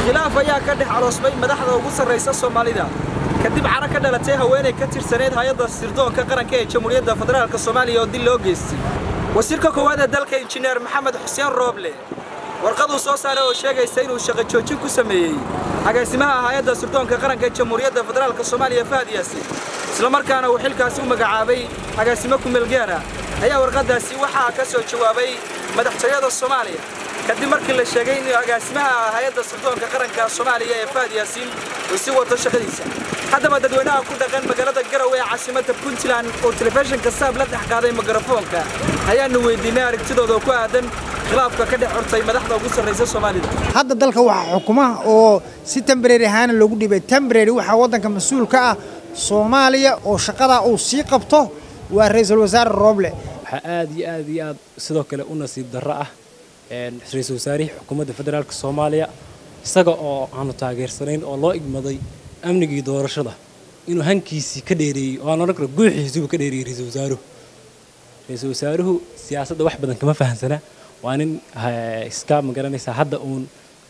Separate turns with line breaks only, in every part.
khilaaf ayaa ka dhex caloosmay madaxda ugu sarraysa soomaalida kadib caro ka dhalatay haweenay ka tirsaneyd hay-adda sirdoonka qaranka ee jamhuuriyadda federaalka soomaaliya oo dil loo geystay wasiirka koowaad ee dalka injineer maxamed xuseen rooble warqaduu soo saaray oo sheegaysa inuu shaqo joojin ku sameeyey agaasimaha hay-adda sirdoonka qaranka ee jamhuuriyadda federaalka soomaaliya fahad yaasin islamarkaana uu xilkaasi u magacaabay agaasimo kumeelgaara ayaa warqaddaasi waxaa ka soo jawaabay madaxtooyada soomaaliya kadib markii la sheegay in agaasimaha hay-adda sirdoonka qaranka soomaaliya ee fahad yaasiin uu sii wato shaqadiisa haddaba dadweynaha ku dhaqan magaalada garowe ee caasimadda puntland oo telefishinka saab la dhex qaaday mikrofoonka ayaanu weydiinay aragtidooda oo ku aadan khilaafka ka dhex xurtay madaxda ugu sarraysa soomaalida
hadda dalka waxaa xukuma oo si tembrary ahaana loogu dhibay tembrary waxaa waddanka mas-uul ka ah soomaaliya oo shaqadaa uu sii qabto waa ra-iisul wasaare rooble
waxaa aad iyo aad iyo aad sidoo kale u nasiib darro ah ra-iisul wasaarihii xukuumadda federaalk soomaaliya isaga oo aanu taageersanayn oo loo igmaday amnigii doorashada inuu hankiisii ka dheereeyey oo aan odhan karo guuxiisuba ka dheereeyey ra-iisul wasaaruhu ra-iisul wasaaruhu siyaasadda wax badan kama fahamsana waa nin iska magaranaysaa hadda uun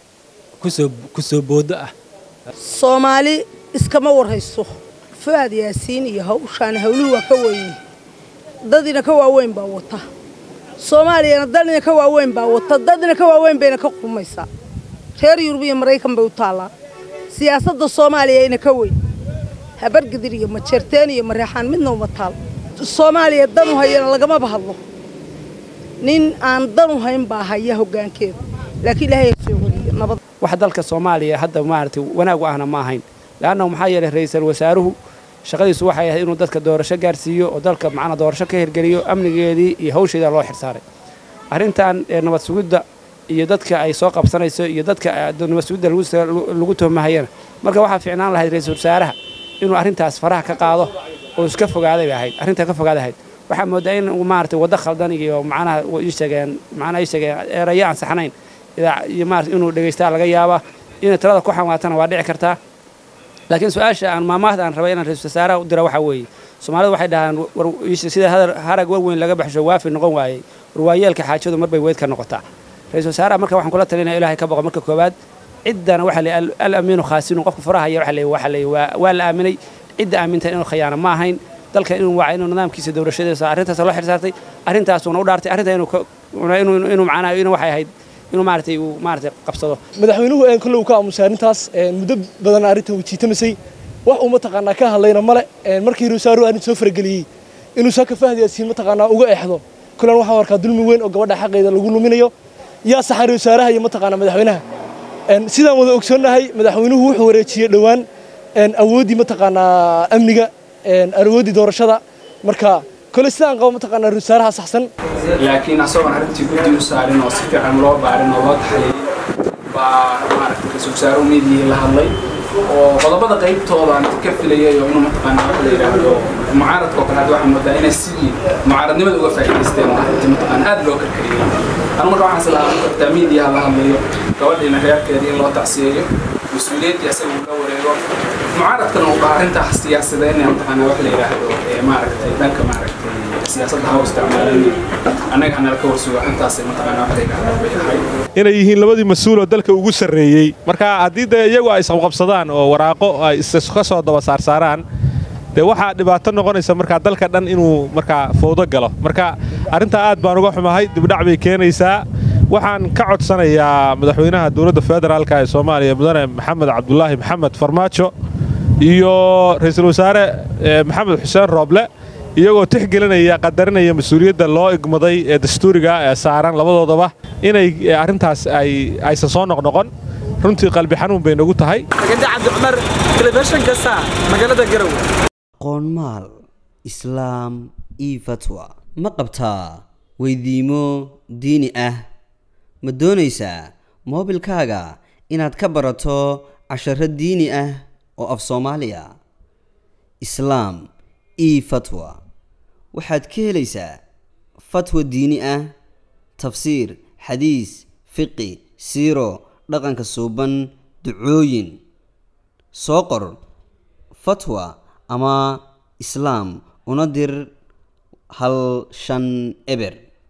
kusoo kusoo boodo ah
soomaali iskama warhayso fu'aad yaasiin iyo hawshaan hawluhu waa ka weyn dadina ka waaweyn baa wata soomaaliyana dadina ka waaweyn baa wata dadina ka waaweyn bayna ka qurmaysaa reer yurub iyo maraykan bay u taallaa siyaasadda soomaaliya ina ka weyn habargidir iyo majeerteen iyo mareexaan midna uma taal soomaaliya danu hayana lagamaba hadlo nin aan danu hayn baa haya hoggaankeeda laakiin ilaahay ha soo celiyo nabad
wax dalka soomaaliya hadda maaragtay wanaag u ahna ma ahayn le'annahu maxaa yeelay ra-iisul wasaaruhu shaqadiisu waxay ahayd inuu dadka doorasho gaarsiiyo oo dalka macnaa doorasho ka hirgeliyo amnigeedii iyo hawsheeda loo xirsaaray arrintan nabad sugidda iyo dadka ay soo qabsanayso iyo dadka nabad sugidda lagu tuhmahayana marka waxaa fiicnaan lahayd ra-iisul wasaaraha inuu arrintaas faraha ka qaado oo iska fogaaday bay ahayd arrintaa ka fogaaday ahayd waxaa moodaa in maaragtay waddo khaldan iyo macnaha ii sheegeen macnaha ii sheegeen erayo aan saxnayn iyo maarata inuu dhegaystaa laga yaabaa inay talada ku xamaatana waa dhici kartaa laakiin su-aasha aan maamaahda aan rabay inaan ra-isul wasaaraha u dira waxaa weeye soomaalida waxay dhahaan sida harag war weyn laga baxsho waafi noqon waayey warwaayeelka xaajadu marbay weyd ka noqotaa ra-isul wasaaraha marka waxaan kula talinaya ilaahay ka boqo marka koowaad ciddana waxaa leeyahay al amiinu khaasinu qofka furahaya waxaa leeyahay waxaa leeyahay waa la aaminay cidda aamintan inuu khiyaano ma ahayn dalka inuu waa inuu nidaamkiisa doorashadiisa arrintaas loo xirsaartay arrintaasuuna u dhaartay arrinta inuu inuu inuu macnaha inuu waxay ahayd inuu maaragtay uu maaragtay qabsado
madaxweynuhu een kolle uu ka aamusay arrintaas muddo badan arrintan uu jiitamisay wax uu mataqaanaa ka hadlayna male markii rusaaru arrin soo farageliyey inuu saa ka fahdiyaasiin mataqaanaa uga eexdo kulan waxaan arkaa dulmi weyn oo gabadha xaqeeda lagu luminayo yaa saxan wasaaraha iyo mataqaanaa madaxweynaha sidaan wada ogsoonnahay madaxweynuhu wuxuu wareejiyey dhowaan awooddii mataqaanaa amniga awooddii doorashada marka kole sidaan qabo mataqaanaa wasaaraha saxsan
laakiin asagoon arrintii guddi u saarin oo si fiican loo baarin oo loo taxliilin baa maaragtay ra-iisul wasaaruhu meediyihii la hadlay oo qodobada qaybtooda aan ka filayay oo inuu mataqaanaa waxa la yidhaahdo mucaaradka oo kale hadda waxaa moodaa inay sidii mucaaradnimada uga faa'iidaysteen oo arrintii mataqaana aad loo karkariyey anu marka waxaan islahaa kartaa meediyaha la hadlayo gabadhiina reerkeedii in loo tacsiyeeyo mas-uuliyaddii asaga uu la wareego mucaaradkana uu baa arrintaa siyaasadeen mataqaanaa waxa la yidhaahdo maaragtay dhanka maaragtay siyaasadda ha u isticmaalan annaga hana ka warsugo arrintaas mataqaanaa waxa la yidhaahdo bay ahayd
inay yihiin labadii mas-uul oo dalka ugu sarreeyey marka haddii dee iyagu ay isqabqabsadaan oo waraaqo ay ka soo daba saarsaaraan dee waxaa dhibaato noqonaysa markaa dalka dhan inuu markaa fowdo galo marka arrintaa aad baan uga xumahay dibdhac bay keenaysaa waxaan ka codsanayaa madaxweynaha dowladda federaalk ee soomaaliya mudane maxamed cabdulaahi maxamed farmaajo iyo ra-iisul wasaare maxamed xuseen rooble iyagoo tixgelinaya qadarinaya mas-uuliyadda loo igmaday ee dastuuriga ee saaran labadoodaba inay arrintaas aysan soo noqnoqon runtii qalbi xanuun bay nagu tahay
agada cabdi cumar telefishinka saa magaalada garowe
qoonmaal islaam io fatwa ma qabtaa weydiimo diini ah ma doonaysaa moobilkaaga inaad ka barato casharo diini ah oo af soomaaliya islaam io fatwa waxaad ka helaysaa fatwa diini ah tafsiir xadiis fiqi siiro dhaqanka suuban ducooyin soo qor fatwa ama islaam una dir hal shan eber